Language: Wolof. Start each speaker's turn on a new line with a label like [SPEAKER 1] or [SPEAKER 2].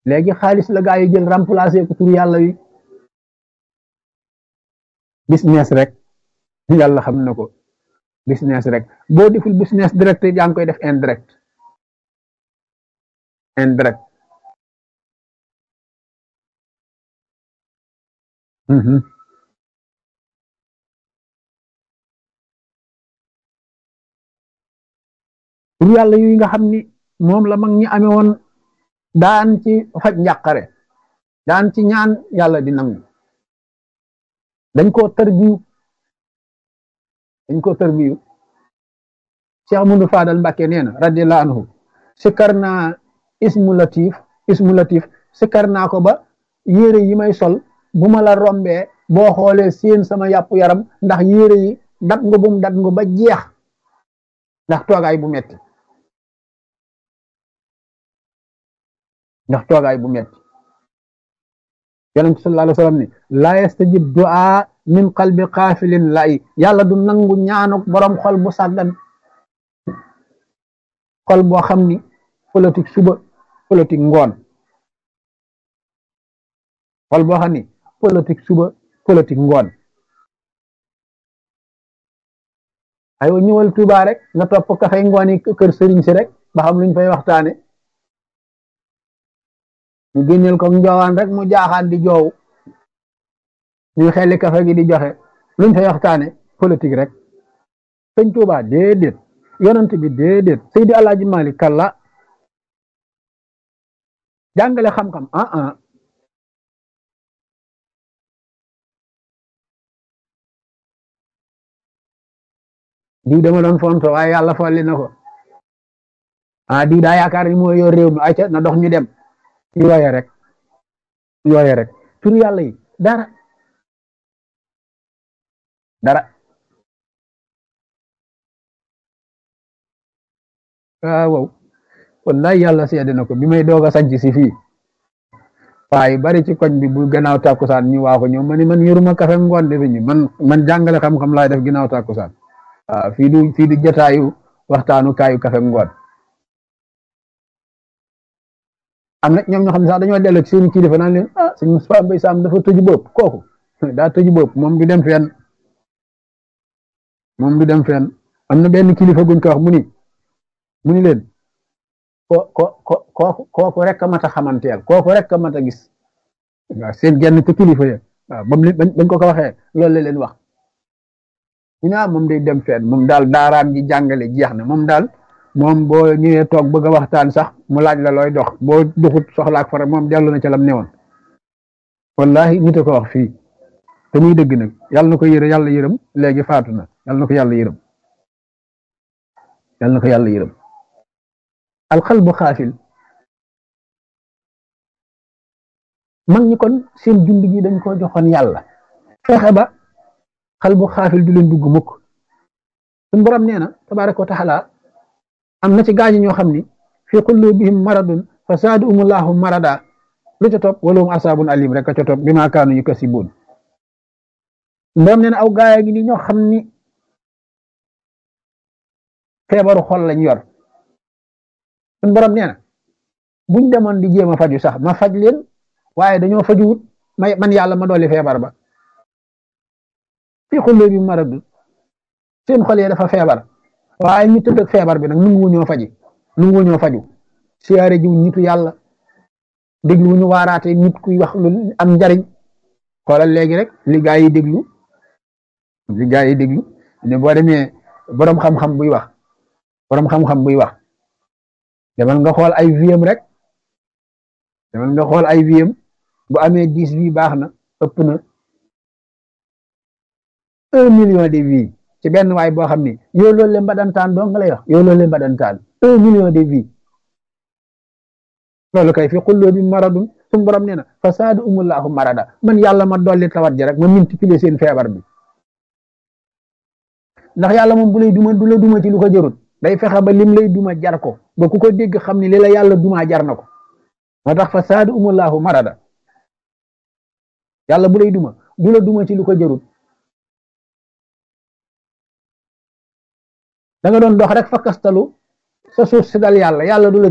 [SPEAKER 1] léegi xaalis la gaa yi jël remplacer ko tur yàlla wi business rek yàlla xam na ko business rek boo deful business direct yaa ngi koy def indirect indirect tur yàlla yu nga xam ni moom la mag ñi amee woon daan ci faj njàqare daan ci ñaan yàlla di nangu dañ koo tërbiyu dañ koo tërbiyu Cheikh Amadou Fadal Mbàkke nee na radiyallahu anhu sikkar naa ismu latif ismu latif sikkar naa ko ba yére yi may sol bu ma la rombee boo xoolee seen sama yàpp yaram ndax yére yi dat nga bum dat nga ba jeex ndax toogaay bu metti ndax toogaay bu metti yonent sallallahu alayhi wa sallam ni laa yastajib du'a min qalbi xaafilin lay yàlla du nangu ñaanuk borom xol bu sàggan xol boo xam ni politique suba politique ngoon xol boo xam ni politique suba politique ngoon aywa ñëwal Tuuba rek nga topp kafay ngooni kër sëriñ si rek ba xam luñ fay waxtaane ñu génneel ko njoowaan rek mu jaaxaan di joow ñuy xelli kafe gi di joxe luñ fay waxtaane politique rek sëñ Tuuba déedéet yonent bi déedéet Seydi Alaaji Malik kalla jàngale xam-xam ah ah diw dama doon fonto waaye yàlla folli na ko ah diw daa yaakaar ni moo yor réew mi ayca na dox ñu dem yooye rek yooye rek tur yàlla yi dara dara ah wow wallahi yàlla seede na ko bi may doog a sanc si fii waaye bari ci koñ bi bu gannaaw tàkkusaan ñu waa ko ñëw ma ni man yoruma kafe ngoon de ñu man man jàngale xam-xam laay def ginnaaw tàkkusaan waaw fii du fii du jotaayu waxtaanu kaayu kafe ngoon am na ñoom ñoo xam ne sax dañoo dellu ci seen kilifa naan leen ah sëñ Moustapha Mbaye Sam dafa tëju bopp kooku daa tëju bopp moom du dem fenn moom du dem fenn am na benn kilifa guñ ko wax mu ni mu ni leen ko ko ko kooku kooku rek a mat a xamanteel kooku rek a mat a gis waaw seen genn ci kilifa ya waaw bam li bañ ko ko waxee loolu la leen wax ñu ne moom day dem fenn moom daal daaraam ji jàngale jeex na moom daal moom boo ñëwee toog bëgg a waxtaan sax mu laaj la looy dox boo doxut soxlaak fara moom dellu na ca lam newoon wallahi nit a ko wax fii te muy dëgg nag yàlla na ko yërë yàlla yërëm léegi faatu na yàlla na ko yàlla yërëm yàlla na ko yàlla yërëm alxalbu xaafil mag ñi kon seen jund gi dañ ko joxoon yàlla fexe ba xalbu xaafil du leen dugg mukk suñu borom nee na tabaraka wa taala am na ci gaañi ñoo xam ni fi qulubihim maradun fa zaadahumullahu marada lu ca topp walahum asaabun alim rek a ca topp bi maa kaanu yukasibuun borom nee na aw gaaya ngi ni ñoo xam ni feebaru xol lañ yor suñu borom nee na buñ demoon di jéem a faju sax ma faj leen waaye dañoo fajuwut may man yàlla ma dolli feebar ba fi qulubihim maradun seen xol yi dafa feebar waaye ñu tëdd ak feebar bi nag nungu ñoo faji nungu ñoo faju siyaare jiw nitu yàlla déglu ñu waaraate nit kuy wax lu am njariñ xoolal léegi rek li gaa yi déglu li gaa yi déglu ne boo demee boroom xam-xam buy wax boroom xam-xam buy wax demal nga xool ay viem rek demal nga xool ay viem bu amee dix vie baax na ëpp na un million de vie ci benn waay boo xam ni yow loolu leen badantaan doo nga lay wax yow loolu leen badantaan un million de vie loolu kay fi xulloo bi maradun suñu borom nee na fa saadu umullahu marada man yàlla ma dolli tawat ji rek ma multiplier seen feebar bi ndax yàlla moom bu lay duma du la duma ci lu ko jërut day fexe ba lim lay duma jar ko ba ku ko dégg xam ni li la yàlla duma jar na ko moo tax fa saadu umullahu marada yàlla bu lay duma du la duma ci lu ko jërut da nga doon dox rek fa kastalu sa suuf si dal yàlla yàlla du la